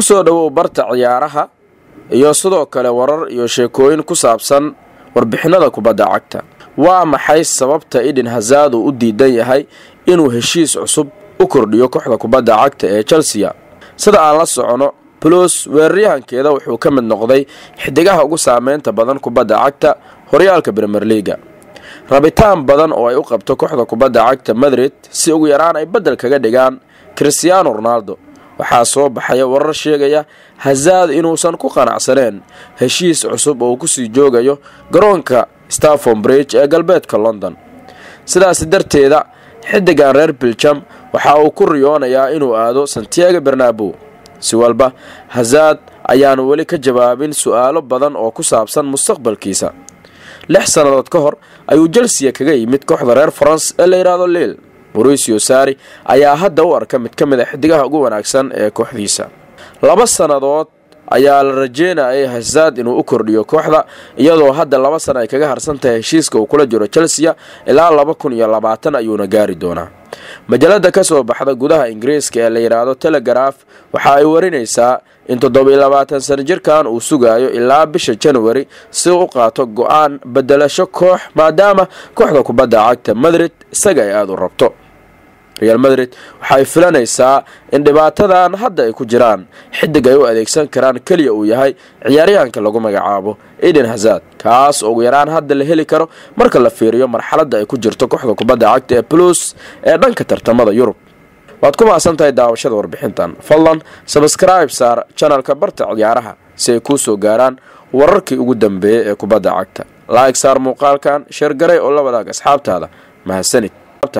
ku soo dhowow barta ciyaaraha iyo sidoo kale warar iyo sheekooyin ku saabsan warbixinada kubadda cagta waa maxay sababta eden hazard uu u diidan yahay inuu heshiis cusub u kordhiyo kooxda kubadda cagta ee chelsea sida aan la socono plus weeraryahankeeda wuxuu ka mid noqday xidigaha ugu saameynta badan kubadda cagta horyaalka bremer liga rabitaan badan oo ay u qabto kooxda kubadda cagta madrid si ugu yaraan ay beddel kaga dhigaan christiaano ronaldo waxaa soo baxaya warar sheegaya hazard inuusan ku qanacsaneen heshiis cusub oo uu kusii joogayo garoonka starfon bridge ee galbeedka london sidaasi darteeda xidigan reer biljam waxa uu ku riyoonayaa inuu aado santiago bernabo si walba hazard ayaanu weli ka jawaabin su-aalo badan oo ku saabsan mustaqbalkiisa lix sannadood ka hor ayuu jelsiya kaga yimid kooxda reer faranse ee la yidhaahdo liil mauricio sari ayaa hadda u arka mid ka mid a xidigaha ugu wanaagsan ee kooxdiisa laba sannadood ayaa la rajeynayay hazard inuu u kordhiyo kooxda iyadoo hadda laba sana ay kaga harsan tahay heshiiska uu kula jiro chelsea ilaa laba kun iyo labaatan ayuuna gaari doonaa majalada ka soo baxda gudaha ingiriiska ee la yidhaahdo telegraf waxa ay warinaysaa in toddoba iyo labaatan sana jirkan uu sugayo ilaa bisha januari si u qaato go-aan bedelasho koox maadaama kooxda kubadda cagta madrid isaga ay aada u rabto real madrid waxay filanaysaa in dhibaatadan hadda ay ku jiraan xidig ay u adeegsan karaan keliya uu yahay ciyaaryahanka lagu magacaabo eden hazard kaas oo ugu yaraan hadda la heli karo marka la fiiriyo marxaladda ay ku jirto kooxda kubadda cagta ee plus ee dhanka tartamada yurub waad ku mahadsan tahay daawashada warbixintan fadlan sabskribe saar janalka barta ciyaaraha si ay kuu soo gaaraan wararkii ugu dambeeyey ee kubadda cagta laig saar muuqaalkan sheergaray oo la wadaag asxaabtaada mahadsanid